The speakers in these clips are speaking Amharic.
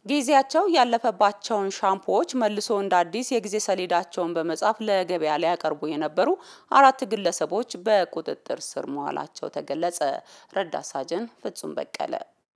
ጊዜያቸው ያለፈባቸውን ሻምፖዎች መልሶ እንደ አዲስ የጊዜ ሰሌዳቸውን በመጻፍ ለገበያ ሊያቀርቡ የነበሩ አራት ግለሰቦች በቁጥጥር ስር መዋላቸው ተገለጸ። ረዳት ሳጅን ፍጹም በቀለ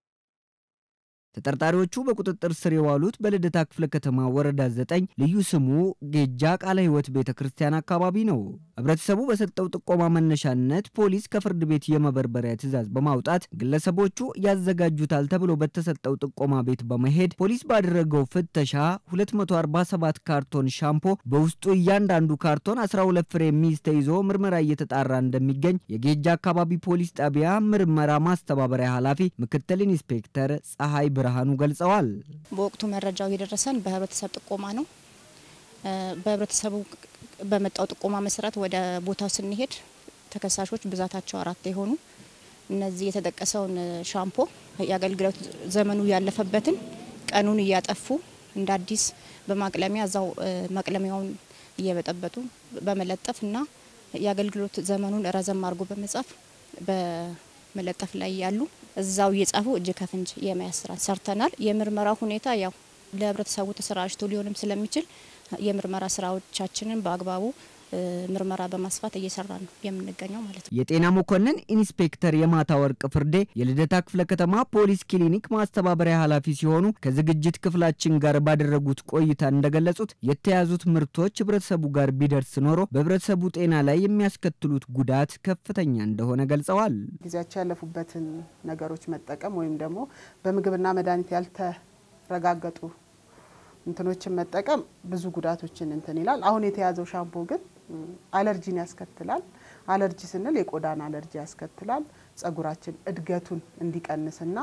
ተጠርጣሪዎቹ በቁጥጥር ስር የዋሉት በልደታ ክፍለ ከተማ ወረዳ ዘጠኝ ልዩ ስሙ ጌጃ ቃለ ሕይወት ቤተ ክርስቲያን አካባቢ ነው። ህብረተሰቡ በሰጠው ጥቆማ መነሻነት ፖሊስ ከፍርድ ቤት የመበርበሪያ ትዕዛዝ በማውጣት ግለሰቦቹ ያዘጋጁታል ተብሎ በተሰጠው ጥቆማ ቤት በመሄድ ፖሊስ ባደረገው ፍተሻ 247 ካርቶን ሻምፖ በውስጡ እያንዳንዱ ካርቶን 12 ፍሬ የሚይዝ ተይዞ ምርመራ እየተጣራ እንደሚገኝ የጌጃ አካባቢ ፖሊስ ጣቢያ ምርመራ ማስተባበሪያ ኃላፊ ምክትል ኢንስፔክተር ፀሐይ ብርሃኑ ገልጸዋል። በወቅቱ መረጃው የደረሰን በህብረተሰብ ጥቆማ ነው። በህብረተሰቡ በመጣው ጥቆማ መሰረት ወደ ቦታው ስንሄድ ተከሳሾች ብዛታቸው አራት የሆኑ እነዚህ የተጠቀሰውን ሻምፖ የአገልግሎት ዘመኑ ያለፈበትን ቀኑን እያጠፉ እንደ አዲስ በማቅለሚያ እዛው ማቅለሚያውን እየበጠበጡ በመለጠፍ እና የአገልግሎት ዘመኑን ረዘም አድርጎ በመጻፍ በመለጠፍ ላይ ያሉ እዛው እየጻፉ እጅ ከፍንጅ የመያዝ ስራ ሰርተናል። የምርመራ ሁኔታ ያው ለህብረተሰቡ ተሰራጭቶ ሊሆንም ስለሚችል የምርመራ ስራዎቻችንን በአግባቡ ምርመራ በማስፋት እየሰራ ነው የምንገኘው ማለት ነው። የጤና መኮንን ኢንስፔክተር የማታ ወርቅ ፍርዴ የልደታ ክፍለ ከተማ ፖሊስ ክሊኒክ ማስተባበሪያ ኃላፊ ሲሆኑ ከዝግጅት ክፍላችን ጋር ባደረጉት ቆይታ እንደገለጹት የተያዙት ምርቶች ህብረተሰቡ ጋር ቢደርስ ኖሮ በህብረተሰቡ ጤና ላይ የሚያስከትሉት ጉዳት ከፍተኛ እንደሆነ ገልጸዋል። ጊዜያቸው ያለፉበትን ነገሮች መጠቀም ወይም ደግሞ በምግብና መድኃኒት ያልተረጋገጡ እንትኖችን መጠቀም ብዙ ጉዳቶችን እንትን ይላል። አሁን የተያዘው ሻምፖ ግን አለርጂን ያስከትላል። አለርጂ ስንል የቆዳን አለርጂ ያስከትላል። ጸጉራችን እድገቱን እንዲቀንስና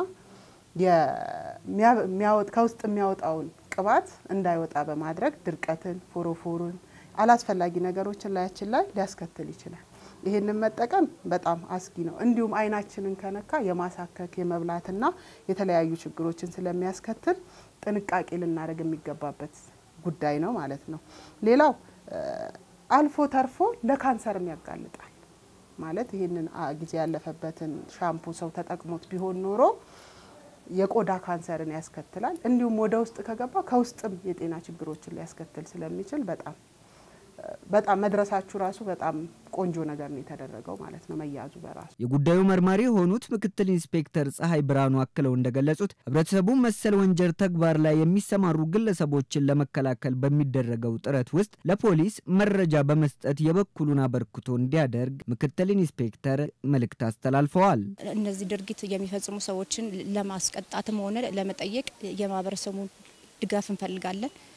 ከውስጥ የሚያወጣውን ቅባት እንዳይወጣ በማድረግ ድርቀትን፣ ፎሮፎሩን፣ አላስፈላጊ ነገሮችን ላያችን ላይ ሊያስከትል ይችላል። ይህንን መጠቀም በጣም አስጊ ነው። እንዲሁም አይናችንን ከነካ የማሳከክ የመብላትና የተለያዩ ችግሮችን ስለሚያስከትል ጥንቃቄ ልናደርግ የሚገባበት ጉዳይ ነው ማለት ነው። ሌላው አልፎ ተርፎ ለካንሰርም ያጋልጣል። ማለት ይህንን ጊዜ ያለፈበትን ሻምፑ ሰው ተጠቅሞት ቢሆን ኖሮ የቆዳ ካንሰርን ያስከትላል። እንዲሁም ወደ ውስጥ ከገባ ከውስጥም የጤና ችግሮችን ሊያስከትል ስለሚችል በጣም በጣም መድረሳችሁ ራሱ በጣም ቆንጆ ነገር ነው የተደረገው ማለት ነው መያዙ በራሱ። የጉዳዩ መርማሪ የሆኑት ምክትል ኢንስፔክተር ፀሐይ ብርሃኑ አክለው እንደገለጹት ህብረተሰቡ መሰል ወንጀል ተግባር ላይ የሚሰማሩ ግለሰቦችን ለመከላከል በሚደረገው ጥረት ውስጥ ለፖሊስ መረጃ በመስጠት የበኩሉን አበርክቶ እንዲያደርግ ምክትል ኢንስፔክተር መልእክት አስተላልፈዋል። እነዚህ ድርጊት የሚፈጽሙ ሰዎችን ለማስቀጣትም ሆነ ለመጠየቅ የማህበረሰቡን ድጋፍ እንፈልጋለን።